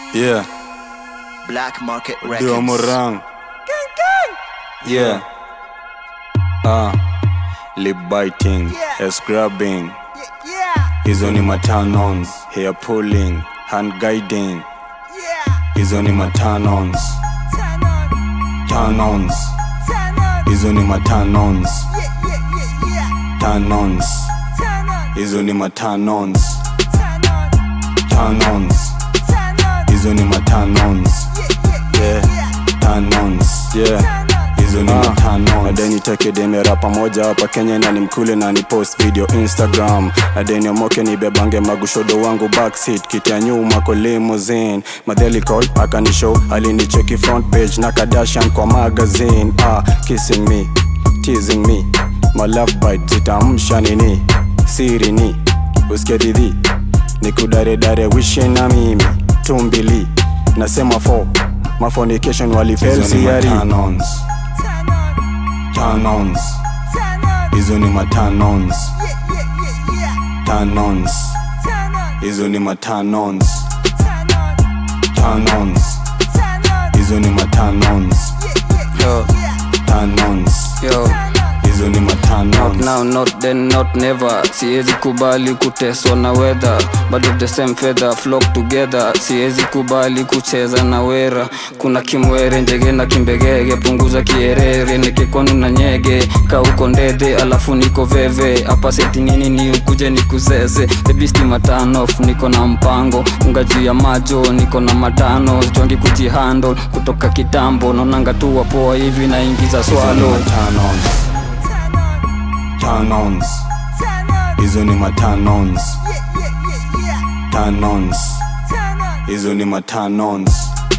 Yeah, Black Market Dio Records. Morang. Yeah. Ah, lip biting, ass grabbing. Hizo ni matanons, hair pulling, hand guiding. Hizo ni matanons, tanons. Hizo ni matanons, tanons. Hizo ni matanons, tanons. Hizo ni matanons, yeah, tanons, yeah. Hizo ni matano nadeni tekedemera pamoja hapa Kenya na ni mkule na ni post video Instagram nadeni omoke ni bebange magushodo wangu backseat kiti ya nyuma kwa limousine madheli call akanishow alinicheki front page na Kardashian kwa magazine ah kissing me teasing me my love bite zitamsha nini siri ni usikie didhi nikudaredare wishe na mimi tumbili nasema fo mafonication walifelsiyari tanons hizo ni matanons tanons hizo ni matanons tanons hizo ni matanons Yo, tanons yo. hizo ni Not matanons now, not then, not never siwezi kubali kuteswa na weather but of the same feather flock together siwezi kubali kucheza na wera kuna kimwere njege na kimbegege punguza kierere nikikonu na nyege kauko ndede alafu niko veve hapa seti nini ni ukuje nikuzeze bebisti matanof niko na mpango unga juu ya majo niko na matano jongi kujihandle kutoka kitambo naonanga tu wapoa hivi naingiza hizo ni swalo matanons tanons hizo ni matanons tanons hizo ni matanons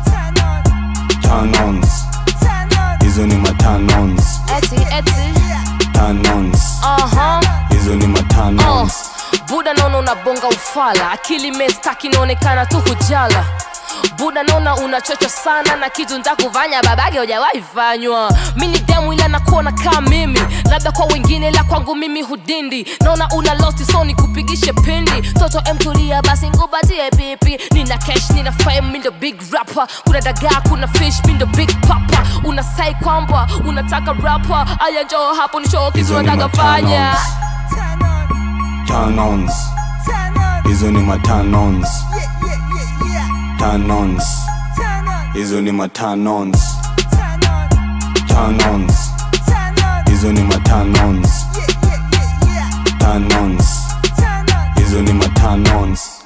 tanons hizo ni matanons Eti, eti, tanons aha, hizo ni uh. matanons Buda naona unabonga ufala, akili mestaki inaonekana tu kujala buda naona unachocha sana na kitu ntakufanya babage hujawahi fanywa mi ni demu ila nakuona kaa mimi labda kwa wengine la kwangu mimi hudindi naona una losti so nikupigishe pindi toto emtulia basi ngubatie pipi nina cash nina fame mi ndo big rapper kuna dagaa kuna fish mi ndo big papa unasai kwamba unataka rapper aya njoo hapo ni show kitu hizo ni nataka fanya matanons tanons hizo ni matanons tanons hizo ni matanons tanons hizo ni matanons tanons hizo ni matanons